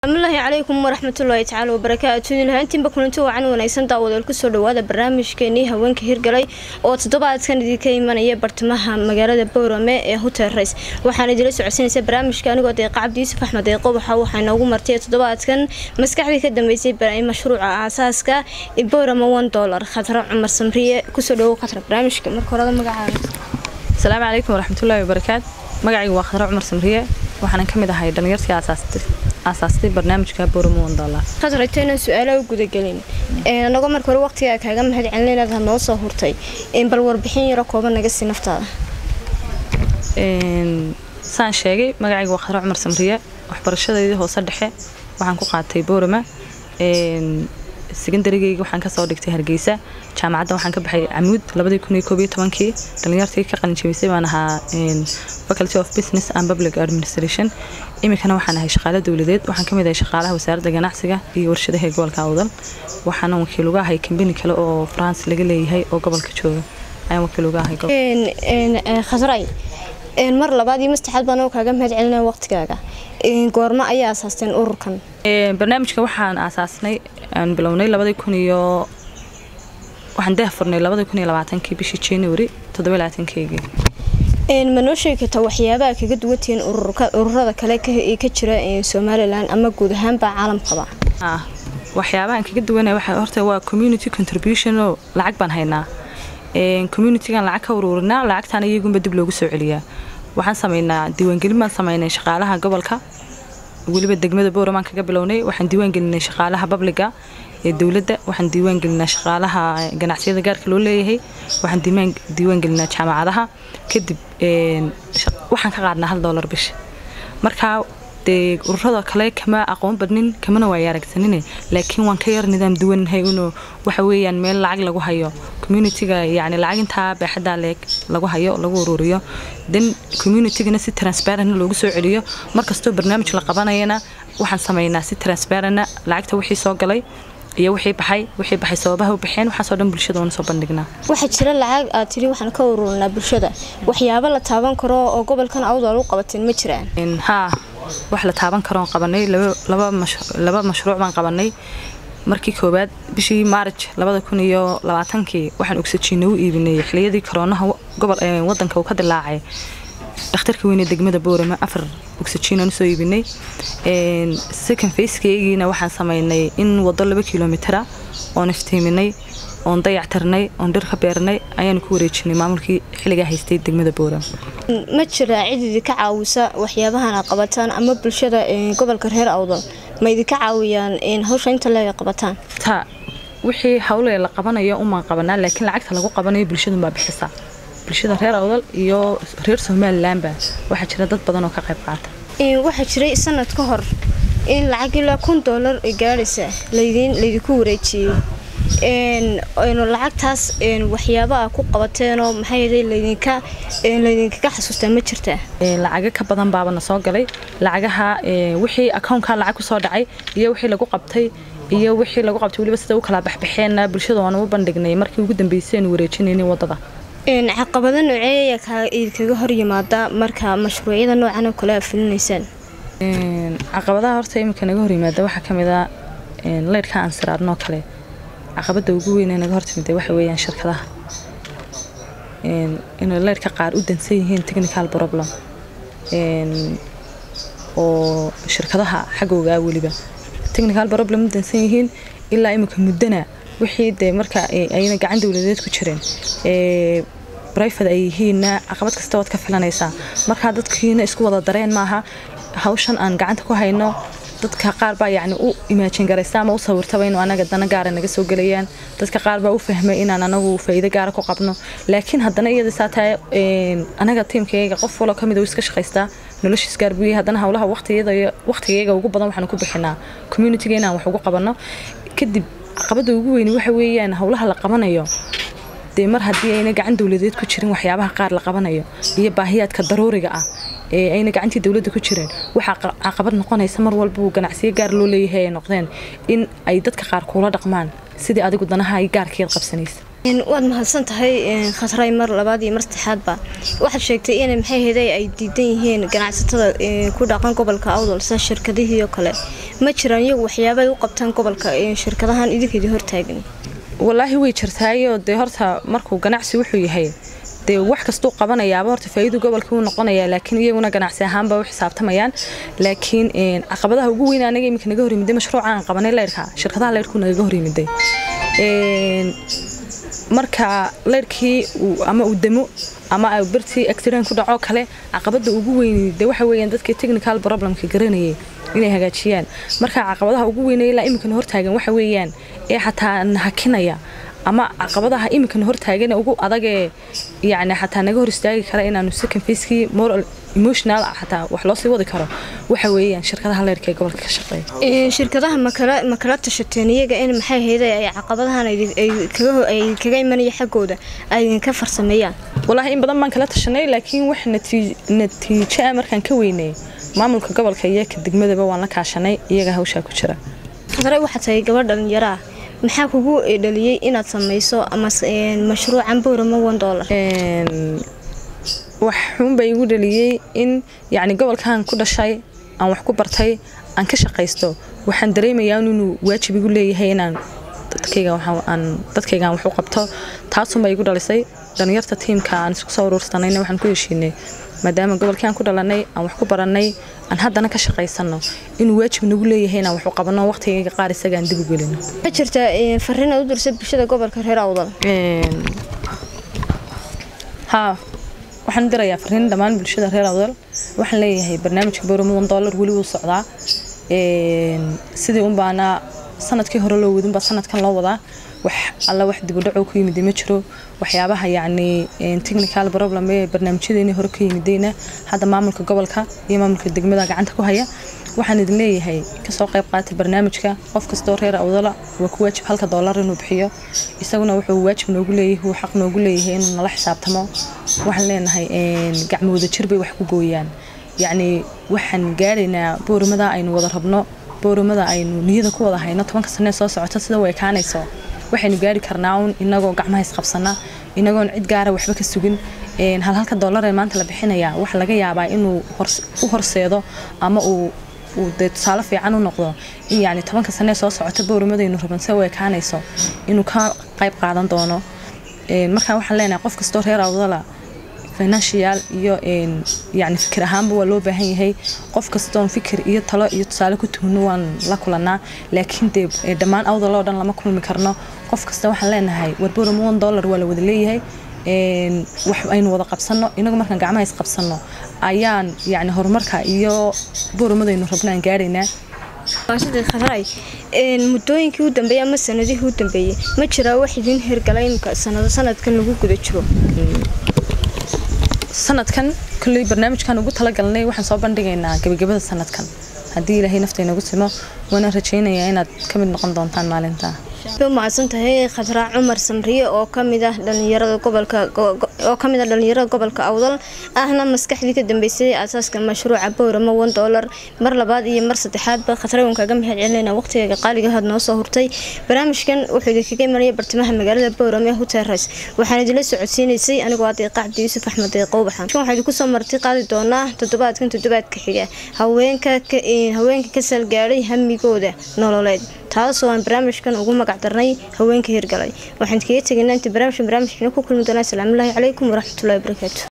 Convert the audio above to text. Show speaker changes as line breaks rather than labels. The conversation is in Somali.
asalaamullaahi calaykum waraxmatullaahi tacaala wabarakaatu lahaantiinba kulanti wacan wanaagsan daawadeel kusoo dhawaada barnaamijkeenii haweenka hirgalay oo toddobaadkan idinka imanaya bartamaha magaalada boorame ee hotel rays waxaan idila socodsanaysa barnaamijka anigoo deeqa cabdi yuusuf axmed deeqo waxa waxaa inoogu martay toddobaadkan maskaxdii ka dambeysay mashruuca aasaaska boorame one dollar khadra cumar samriye kusoo dhawow khadra barnaamijka marka horada magacaaga
asalaamu calaykum waraxmatullaahi wabarakaat magacayga waa khadra cumar samriye waxaanan ka mid ahay dhalinyartii aasaastay aasaastay barnaamijka booramo one dollar
khadra intaynan su-aalaha u gudagelin anagoo marka hore waqtigaa kaaga mahad celin inaad noo soo hurtay bal warbixin yaro kooban naga sii naftaada
saan sheegay magacayga waa khadra cumar samriye waxbarashadeydii hoose dhexe waxaan ku qaatay boorama secondarygeyga waxaan kasoo dhigtay hargeysa jaamacadda waxaan ka baxay camuud labadii kun iyo koob iyo tobankii dhalinyartii ka qalinjabisay baan ahaa faculty of business and public administration iminkana waxaan ahay shaqaale dowladeed waxaan kamid ahay shaqaalaha wasaaradda ganacsiga iyo warshadaha gobolka awdal waxaana wakiil uga ahay kambani kale oo france laga leeyahay oo gobolka jooga ayaan wakiil uga ahay
khadray mar labaad iyo mastaxaad baan kaaga mahad celinaya waqtigaaga goormo ayaa aasaasteen ururkan
barnaamijka waxaan aasaasnay aan bilownay labadii kun iyo waxaan daah furnay labadii kun iyo labaatankii bishii january toddoba labaatankeygii
ma noo sheegi kartaa waxyaabaha kaga duwantihiin ururada kale ee ka jira somalilan ama guud ahaanba caalamkaba
waxyaabahan kaga duwanaya waxa horta waa community contribution oo lacag baan haynaa communitygan lacag ka ururinaa lacagtaana iyagunba dib loogu soo celiyaa waxaan sameynaa diiwaangelin baan sameynay shaqaalaha gobolka weliba degmada booramaan kaga bilownay waxaan diiwaan gelinay shaqaalaha babliga ee dowladda waxaan diiwaan gelinaa shaqaalaha ganacsiyada gaarka loo leeyahay waxaan diiwaan gelinaa jaamacadaha kadib waxaan ka qaadnaa hal doolar bisha markaa dee ururada kale kama aqoon badnin kamana waaya aragsanine laakiin waan ka yar nidaam duwannahay inuu waxa weeyaan meel lacag lagu hayo communityga yacni lacag intaa baaxaddaa leeg lagu hayo lagu ururiyo then communitygana si transparent loogu soo celiyo markastoo barnaamij la qabanayana waxaan sameynaa si transparent lacagta wixii soo galay iyo wixii baxay wixii baxay sababaha u baxeen waxaasoo dhan bulshada waana soo bandhignaa
waxaa jira lacag aad tiri waxaan ka ururinaa bulshada waxyaabo la taaban karo oo gobolkan awdal u qabateen ma jiraan
haa wax la taaban karoon qabanay laba mashruuc baan qabanay markii koowaad bishii maarj labada kun iyo labaatankii waxaan ogsajiina u iibinay xiliyadii koroonaha wadanka uu ka dilaacay dhakhtarka weyne degmada boorama afar ogsajiinaan usoo iibinay second facekeygiina waxaan sameynay in wado laba kilomitera oon iftiiminay oon dayactirnay oon dhir ka beernay ayaanu ku wareejinay maamulkii xilligaa haystay degmada boorama
ma jiraa cid idinka caawisa waxyaabahan aad qabataan ama bulshada gobolka reer awdal ma idinka caawiyaan hawsha inta leega qabataan
ta wixii hawle la qabanayo umaan qabanaa laakiin lacagta lagu qabanayo bulshadunbaa bixisaa bulshada reer awdal iyo reer somalilanba waxaa jira dad badan oo ka qayb qaata
waxaa jiray sanad ka hor in lacag ilaa kun doolar gaadhaysa laydinku wareejiyey lacagtaas waxyaaba a ku qabateenoo maxay laydinka laydinkaga xasuustaa ma jirtaa
lacago ka badan baabana soo galay lacagaha wixii akownka lacag kusoo dhacay iyo wixii lagu qabtay iyo wixii lagu qabtay weliba sida u kala baxbaxeenna bulshada waana u bandhignay markii ugu dambeysay aynu wareejinaynay wadada
caqabado noocee ayaa idinkaga hor yimaada marka mashruucyada noocan oo kale aad fulinaysaan
caqabadaha horta iminka naga hor yimaada waxaa ka mid a leydhka aan siraarnoo kale caqabada ugu weyn ee naga hortimida waxa weeyaan shirkadaha inay leydhka qaar u dansan yihiin technical problem oo shirkadaha xaggoogaa weliba technical problem u dansan yihiin ilaa iminka muddana wixii dee marka ayna gacan dowladeed ku jireen brifad ay yihiinna caqabad kasta waad ka filanaysaa markaa dadkiina isku wada dareen maaha hawshan aan gacanta ku hayno dadka qaar baa yacni u imaajin garaysa ama u sawirtaba inuu anaga dana gaara naga soo gelayaan dadka qaar baa u fahmay inaan anagu faa'iido gaara ku qabno laakiin haddana iyada saa tahay anaga tiimkayga qof waloo kamid uu iska shaqaystaa noloshiis gaar buu yahay haddana howlaha waqtigayga ugu badan waxaan ku bixinaa communityga inaan wax ugu qabanno kadib caqabada ugu weyni waxa weeyaan howlaha la qabanayo dee mar haddii ayna gacan dowladeed ku jirin waxyaabaha qaar la qabanayo iyo baahiyaadka daruuriga ah ee ayna gacantii dowladda ku jireen waxaa caqabad noqonaysa mar walba uu ganacsiyo gaar loo leeyahay ay noqdeen in ay dadka qaar kuula dhaqmaan sidii adigu danaha ay gaarkeed qabsanaysa
waad mahadsan tahay khasray mar labaad iyo mar saddexaadba waxaad sheegtay in maxay heday ay diidan yihiin ganacsatada ku dhaqan gobolka awdal sida shirkadihii oo kale ma jiraan iyagu waxyaabay u qabtaan gobolka shirkadahan idinkeedii hortaagan
walaahi way jirtaayoo dee horta markuu ganacsi wuxuu yahay dee wax kastuu qabanayaaba horta faa'iidu gobolka uu noqonayaa laakiin iyaguna ganacsi ahaanba u xisaabtamayaan laakiin caqabadaha ugu weyn anaga iminka naga horyimiday mashruuca aan qabanay leyrka shirkadaha leyrku nagaga horyimiday marka leyrkii ama uu demo ama birtii accident ku dhaco kale caqabada ugu weyn de waxa weeyaan dadkii technical problemka garanayay inay hagaajiyaan marka caqabadaha ugu weynay ilaa iminkana hortaagan waxa weeyaan ee xataa nahakinaya ama caqabadaha iminkana hortaagan ugu adagee yani xataa naga hor istaagi kara inaanu second facekii moral emotional xataa wax loo sii wadi karo waxa weeyaan shirkadaha leyrka ee gobolka ka shaqeeya
shirkadaha makala makala tashateen iyaga in maxay hayday ay caqabadahan ay kaga imanaya xaggooda ay idinka farsameeyaan
walaahi in badan baan kala tashanay laakiin wax natiijo ah markaan ka weynay maamulka gobolka iyo ka degmadaba waan la kaashanay iyaga hawshaa ku jira
khadray waxaa tahay gabadh dhalinyaro ah maxaa kugu dhaliyey inaad samayso ama mashruucan boorama one dollar
wax xunba igu dhaliyey in yacni gobolkan ku dhashay aan wax ku bartay aan ka shaqaysto waxaan dareemayaa inuu waajib igu leeyahay inaan dadkaygaan wax u qabto taasunba igu dhalisay dhalinyarta tiimka aan isku soo uruursanayna waxaan ku heshiinay maadaama gobolkii aan ku dhalanay aan wax ku barannay aan haddana ka shaqaysano inuu waajib nagu leeyahay inaan wax u qabanno waqtigayga qaar isaga aan dib u gelino
ma jirta fariin aad u dirsa bulshada gobolka reer awdal
haa waxaan dirayaa fariin dhammaan bulshada reer awdal waxaan leeyahay barnaamijka boramo one dollar weli wuu socdaa sidii unbaana sanadkii hore loo wadinbaa sanadkan loo wadaa wax alla wax dibudhaco ku yimid ma jiro waxyaabaha yacni technical problem ee barnaamijyadeeni hore ka yimidayna hadda maamulka gobolka iyo maamulka degmada gacanta ku haya waxaan idin leeyahay kasoo qayb qaata barnaamijka qof kastoo reer awdala waa ku waajib halka doolar inuu bixiyo isaguna wuxuu waajib noogu leeyahay uu xaq noogu leeyahay inuu nala xisaabtamo waxaan leenahay gacmo wada jir bay wax ku gooyaan yacni waxaan gaaraynaa booramada aynu wada rabno booramada aynu niyada ku wada hayno tobanka sanee soo socota sida way kaanayso waxaynu gaari karnaa un inagoo gacmaha isqabsana inagoon cid gaara waxba ka sugin hal halka doolar ee maanta la bixinayaa waxa laga yaabaa inuu u horseedo ama uu uu dee tusaale fiican u noqdo in yacni tobanka sanee soo socota bowramadaynu raban se way kaanayso inuu ka qayb qaadan doono markaa waxaan leenahay qof kastoo reer awdala financial iyo yani fikir ahaanba waa loo baahan yahay qof kastoon fikir iyo talo iyo tusaale ku tuhno waan la kulanaa laakiin dee dhammaan awdal oo dhan lama kulmi karno qof kasta waxaan leenahay warboram one dollar waa la wada leeyahay wax aynu wada qabsano inagu markaan gacmaha is qabsano ayaan yani horumarka iyo booramadaynu rabno aan gaaraynaa
khadray muddooyinkii u dambeeyey ama sanadihii u dambeeyey ma jiraa wax idin hirgalay imka sanado sanadkan lagu guda jiro
sanadkan kulley barnaamijkan ugu talagalnay waxaan soo bandhigaynaa gebagabada sanadkan haddii ilaahay naftaynagu simo waana rajaynayaa inaad ka mid noqon doontaan maalinta
u mahadsan tahay khadraa cumar samriye oo kamid ah dhalinyarada gobolka oo kamid ah dhalinyarada gobolka awdal ahna maskaxdii ka dambeysay aasaaska mashruuca bowrama one dollar mar labaad iyo mar saddexaadba khadra waan kaaga mahad celinayna waqtigaaga qaaliga had noo soo hurtay barnaamijkan wuxuu idinkaga imanaya bartamaha magaalada bowrama ee hotel rice waxaan idinla socodsiinaysay anigoo ah deeqa cabdi yuusuf axmed deeqow baxan waxaan idinku soo marti qaadi doonaa toddobaadkan toddobaadka xiga haweenka haweenka ka salgaadhay hamigooda nololeed taasoo aan barnaamijkan ugu magac darnay haweenka hirgalay waxaan kaga tegaynaa inta barnaamijkan barnaamijkana ku kulmi doonaa asalaamu allaahi calaykum waraxmatullahi wabarakaatu